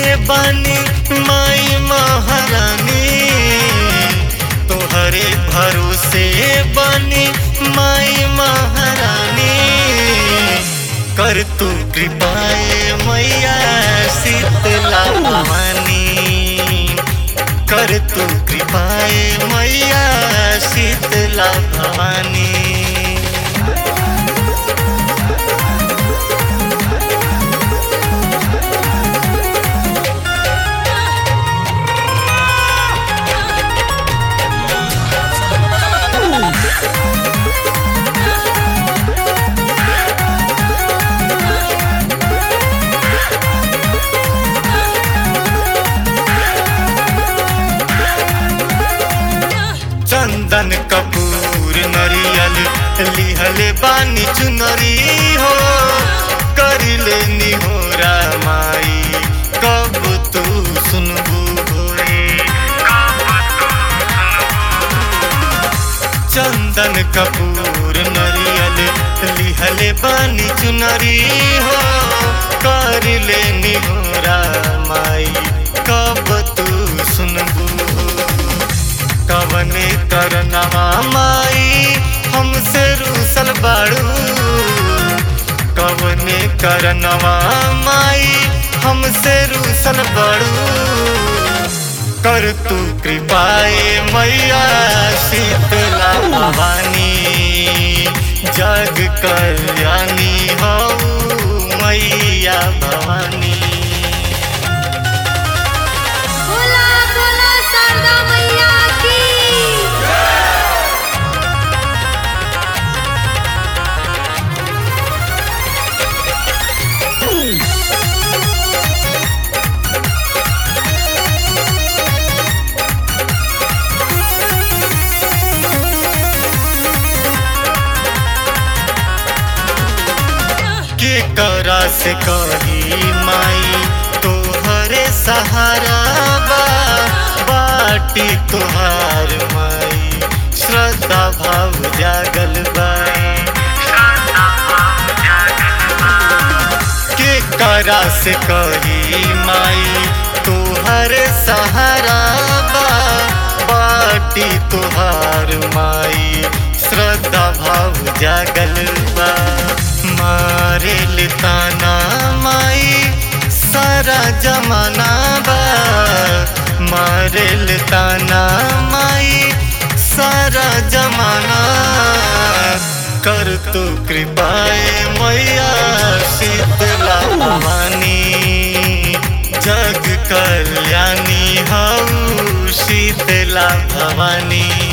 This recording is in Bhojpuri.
बानी माई महारानी तोहरे भरोसे बानी माई महारानी कर तू कृपाए मैया शीतला भवानी कर तू कृपाए मैया शीतला भवानी चंदन कपूर नरियल लिहले बानी चुनरी हो करिले निहोरा माई कब तू सुनबू होए चंदन कपूर नरियल लिहले बानी चुनरी हो करिले निहोरा माई कब तू सुनबू हो कवने करनवा माई हमसे रूसल बाड़ू कवने करनवा माई हमसे रूसल बाड़ू कर तू कृपाए मैया शीतला भवानी जग कल्याणी हो मैया भवानी बोला बोला शारदा मैया की के करा से कही माई तोहरे सहारा बा बाटी तोहार माई श्रद्धा भाव जागल बा के करा से कही माई तोहरे सहारा बा बाटी तोहार माई श्रद्धा भाव जागल बा मारे ताना माई सारा जमाना बा मारे ताना माई सारा जमाना कर तू कृपाए मैया शीतला भवानी जग कल्याणी हऊ शीतला भवानी